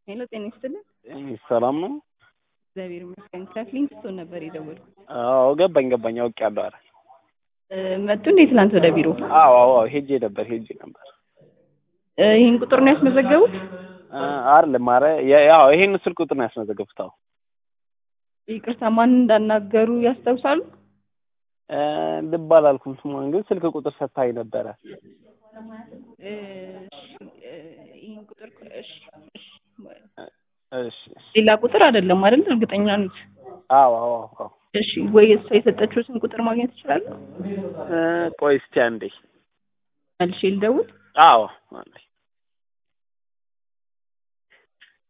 ሄሎ ጤና ይስጥልን። ሰላም ነው? እግዚአብሔር ይመስገን። ከፍሊንግስቶን ነበር የደወልኩት። አዎ ገባኝ ገባኝ አውቄያለሁ። ኧረ እ መጡ እንዴ ትናንት ወደ ቢሮ? አዎ አዎ አዎ ሄጄ ነበር ሄጄ ነበር። እ ይህን ቁጥር ነው ያስመዘገቡት? እ አይደለም ኧረ ያ- ያው ይሄን ስልክ ቁጥር ነው ያስመዘገቡት። አዎ ይቅርታ ማን እንዳናገሩ ያስታውሳሉ? እ ልብ አላልኩም ስሟን ግን ስልክ ቁጥር ሰጥታኝ ነበረ። እ እ ይህን ቁጥር እሺ እሺ እሺ ሌላ ቁጥር አይደለም አይደል? እርግጠኛ ነኝ። አዎ አዎ አዎ እሺ ወይ እሷ የሰጠችሁትን ቁጥር ማግኘት ይችላሉ? እ ቆይ እስቲ አንዴ መልሼ ልደውል? አዎ አንዴ